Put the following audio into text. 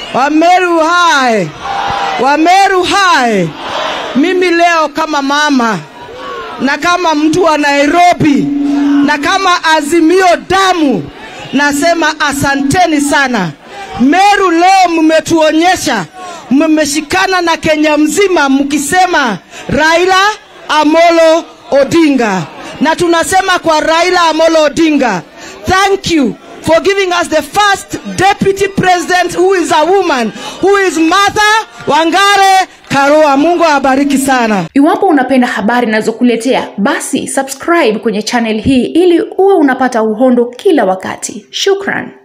Wameru hai, Wameru hai. Mimi leo kama mama na kama mtu wa Nairobi na kama Azimio damu nasema asanteni sana. Meru leo mmetuonyesha mmeshikana na Kenya mzima mkisema Raila Amolo Odinga, na tunasema kwa Raila Amolo Odinga, thank you for giving us the first deputy president who is a woman who is Martha Wangare Karua. Mungu awabariki sana. Iwapo unapenda habari ninazokuletea basi subscribe kwenye channel hii ili uwe unapata uhondo kila wakati. Shukran.